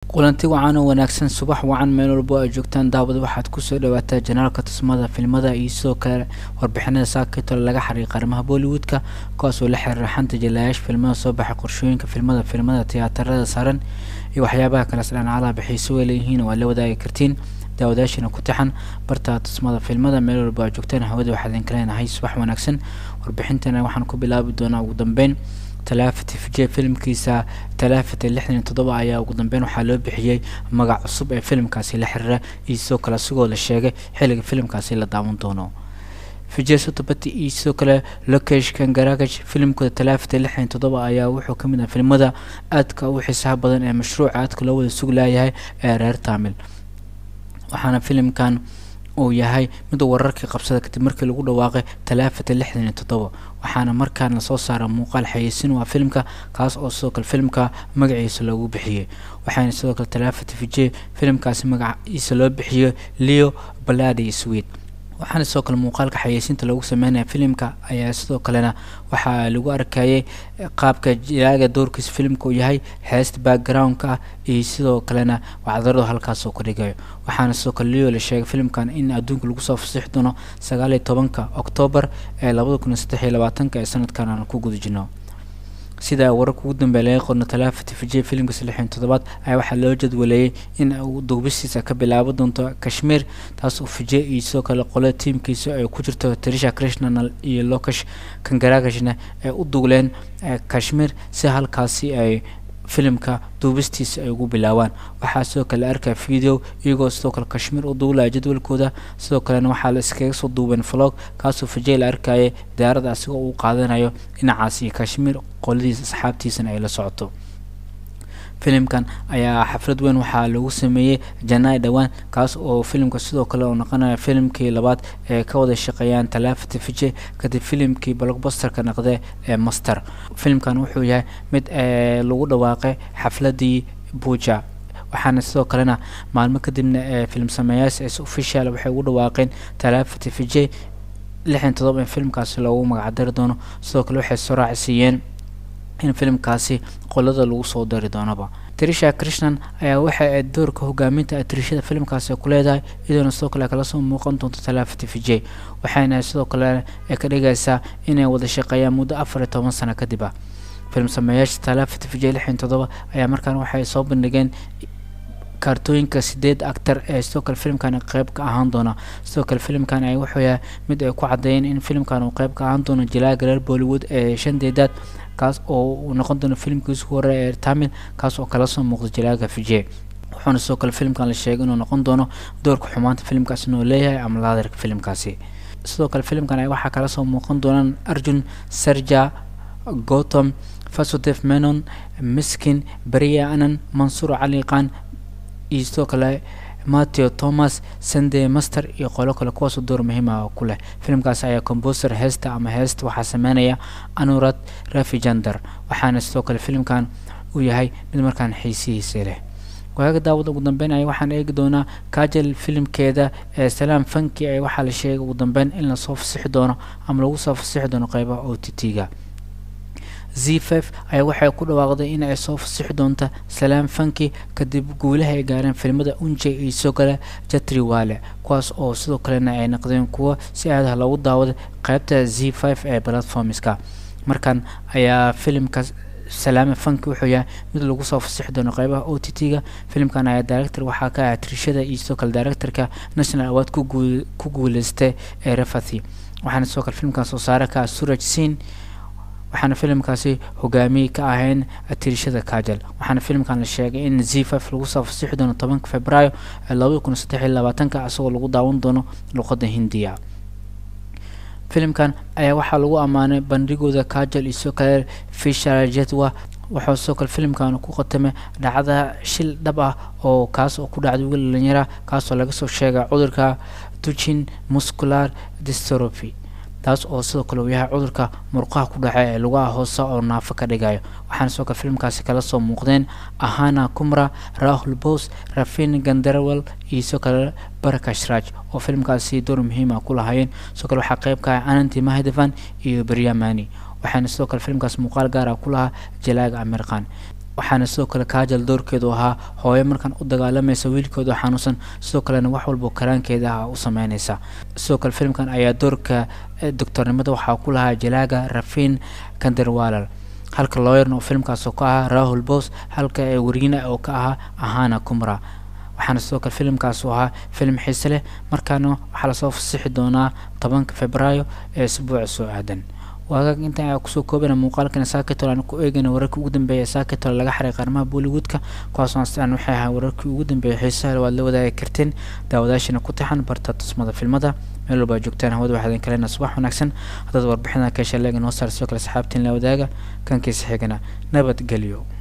kulanti wacan oo wanaagsan subax wacan meel walbo ay joogtaan daawad waxaad kusoo dhawaataa janaalka tusmada filmada iyo sidoo kale warbixinada saakitole laga xariiqa arrimaha bollywoodka kuwaasoo la xiriira xanta jalaayaasha filmada soo baxay qorshooyinka filmada filmada tiyaatarada saaran iyo waxyaabaha kale sdhan alaaba xiiso way leeyihiin waa la wadaagi kartiin daawadaashina ku tixan barta tusmada filmada meel walbo ay joogtaan hawada waxaa idinka leenahay subax wanaagsan warbixintana waxaan ku bilaabi doonaa ugu dambeyn talaafati fije filimkiisa talaafata lixdan iyo toddoba ayaa ugu dambeyn waxaa loo bixiyey magac cusub ee filimkaasi la xiriira iyo sidoo kale asigoo la sheegay xilliga filimkaasi la daawan doono vijay sotobati iyo sidoo kale lokesh kangaragaj filimkooda talaafata lixdan iyo toddoba ayaa wuxuu ka mid ah filimada aadka u xiisaha badan ee mashruuca aadka loo wada sug laayahay ee reer taamil waxaana filimkan uu yahay mid wararkii qabsada kadib markii lagu dhawaaqay talaafata lixdan iyo toddoba waxaana markaan lasoo saara muuqaal xayeysin waa filimka kaas oo sidoo kale filimka magaciisa loogu bixiyey waxaana sidoo kale talaafata vijay filimkaasi magaciisa loo bixiyey leo baladi swed waxaana sidoo kale muuqaalka xayeysiinta lagu sameynaya filimka ayaa sidoo kalena waxaa lagu arkayay qaabka jilaaga doorkiisa filimka uu yahay heesta background-ka ah iyo sidoo kalena wacdaradu halkaasoo ka dhigayo waxaana sidoo kale leo la sheegay filimkan in adduunka lagu soo fasixi doono sagaal iyo tobanka oktoobar ee labada kun iyo saddex iyo labaatanka ee sanadkan aan ku guda jirno sida wararka ugu dambeeya laga qorno talaafati vijay filimkiisa lixdan toddobaad ayaa waxaa loo jadwaleeyey in uu duubistiisa ka bilaabo doonto kashmiir taas oo vijay iyo sidoo kale qole tiimkiisa ay ku jirto trisha krishnanal iyo lokesh kangaragashna ay u duuleen kashmiir si halkaasi ay filimka duubistiisa ay ugu bilaabaan waxaa sidoo kale la arkaya video iyagoo sidoo kale kashmiir u duulaya jadwalkooda sidoo kalena waxaa la iskaga soo duubeen vlog kaasoo vijay la arkayay diyaarada asigoo uu qaadanayo dhinacaas iyo kashmiir qoladiisa asxaabtiisana ay la socoto filimkan ayaa xaflad weyn waxaa lagu sameeyey janai dhowaan kaas oo filimka sidoo kale uu noqonaya filimkii labaad ee ka wada shaqeeyaan talaafata vijay kadib filimkii blockbusterka naqde ee master filimkan wuxuu yahay mid lagu dhawaaqay xafladii buuja waxaana sidoo kalena maalmo kadibna ee film sameeyaas s official waxay ugu dhawaaqeen talaafata vijay lixdan todoba in filimkaasi loogu magacdari doono sidoo kale waxay soo raacsiiyeen in filimkaasi qolada lagu soo dari doonaba trisha krishnan ayaa waxa ay doorka hogaaminta atrishada filimkaasi ku leedahay iyadoona sidoo kale kala soo muuqan doonto talaafati vijay waxayna sidoo kale ka dhigaysaa inay wada shaqeeyaan muddo afar iyo toban sano kadib ah film sameeyaasha talaafati vijay lixdan toddoba ayaa markaan waxay soo bandhigeen kaartooyinka sideed actor ee sidoo kale filimkan qeyb ka ahaan doona sidoo kale filimkan ay wuxuu yahay mid ay ku cadeeyeen in filimkan uu qeyb ka ahaan doono jilaaga reer bollywood ee shan deedaad kaas oo uu noqon doono filimkiisu hore ee tamil kaas oo kala soo muuqda jilaaga vijay wuxuuna sidoo kale filimkan la sheegay inuu noqon doono doorka xumaanta filimkaasi inuu leeyahay ama laadarka filimkaasi sidoo kale filimkan ay waxaa kala soo muuqan doonaan arjun sarja gotham fasudef menon miskin beriya anan mansuur cali qaan iyo sidoo kale matthew thomas sunday master iyo qolo kale kuwaasoo door muhiima ku leh filimkaasi ayaa comboser heesta ama heesta waxaa sameynaya anurad rafijander waxaana sidoo kale filimkan uu yahay mid markaan xiisihiisa leh waaga daawada ugu dambeyn ay waxaan eegi doonaa kajal filimkeeda ee salaam fanki ay waxaa la sheegay ugu dambeyn in lasoo fasixi doono ama lagu soo fasixi doono qeybaha o t t-ga z f ayaa waxay ku dhawaaqday in ay soo fasixi doonta salaam fanki kadib guulaha ay gaareen filimada unjay iyo sidoo kale jatri wale kuwaas oo sidoo kalena ay noqdeen kuwo si aadaha loogu daawaday qeybta z five ee platformska markan ayaa filimka salaame fanki wuxuu yahay mid lagu soo fasixi doono qeybaha o t t-ga filimkan ayaa director waxaa ka ah trishada iyo sidoo kale directorka national award ku guuleystay ee refathi waxaana sidoo kale filimkan soo saare ka ah suraj sin waxaana filimkaasi hogaamiye ka ahayn tirishada kajal waxaana filimkan la sheegay in z five lagu soo fasixi doono tobanka februaayo ee labada kun saddex iyo labaatanka isagoo lagu daawan doono luqadda hindiya filimkan ayaa waxaa lagu ammaanay bandhigooda kajal iyo sidoo kale fishal jetwa waxaa sidoo kale filimkan ku qatamay dhacda shil dhab ah oo kaas oo ku dhacday wiil dhalinyara kaasoo laga soo sheegay cudurka duchin muscular dystrophy taas oo sidoo kale uu yahay cudurka murqaha ku dhaca ee lugaha hoose oo naafo ka dhigayo waxaana sidoo kale filimkaasi kala soo muuqdeen ahana kumra rahul bos rafin gandarawal iyo sidoo kale barakashraj oo filimkaasi door muhiima ku lahaayeen sidoo kale waxaa qeyb ka ah ananti mahidavan iyo beryamani waxaana sidoo kale filimkaas muuqaal gaara ku lahaa jalaaga amirkan waxaana sidoo kale kaajal doorkeedu ahaa hooyo markaan u dagaalamaysa wiilkooda xanuunsan sidoo kalena wax walba karaankeeda ah u sameyneysa sidoo kale filimkan ayaa doorka doctornimada waxaa ku lahaa jalaaga rafin kanderwalal halka looyarna oo filimkaas oo ka ahaa rahul bos halka wariina oo ka ahaa ahana kumra waxaana sidoo kale filimkaas uu ahaa filim xiise leh markaana waxaa lasoo fasixi doonaa tobanka februaayo ee isbuuca soo aadan waagaag inta ayaa kusoo koobana muuqaalkan saakitol aan ku eegayna wararkii ugu dambeeya saakitol laga xiray qaarmaha bollywoodka kuwaasoo astaan waxay ahaa wararkii ugu dambeeyay xiisaha waad la wadaagi karteen daawadaashina ku taxan barta tusmada filmada meel walba joogtaan hawada waxaa idin kalena subax wanaagsan haddaad warbixinada ka hesha leega noo saar sidoo kale saxaabtiin la wadaaga kankiisa xigana nabadgelyo